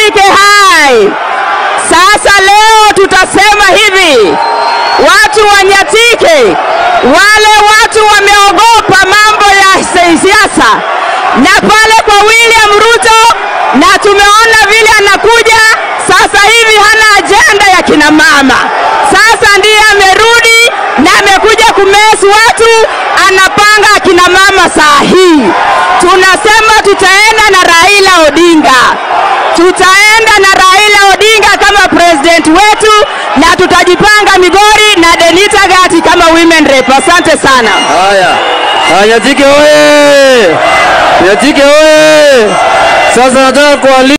Nyatike hai. Sasa leo tutasema hivi, watu wa Nyatike, wale watu wameogopa mambo ya siasa, na pale kwa William Ruto, na tumeona vile anakuja sasa hivi, hana ajenda ya kina mama. Sasa ndiye amerudi na amekuja kumesi watu, anapanga akina mama saa hii. Tunasema tutaenda na Raila Odinga, tutaenda na Raila Odinga kama president wetu, na tutajipanga Migori na Denita Gati kama women rep. Asante sana. Haya, haya, Nyatike oye! Nyatike oye! Sasa nataka kuali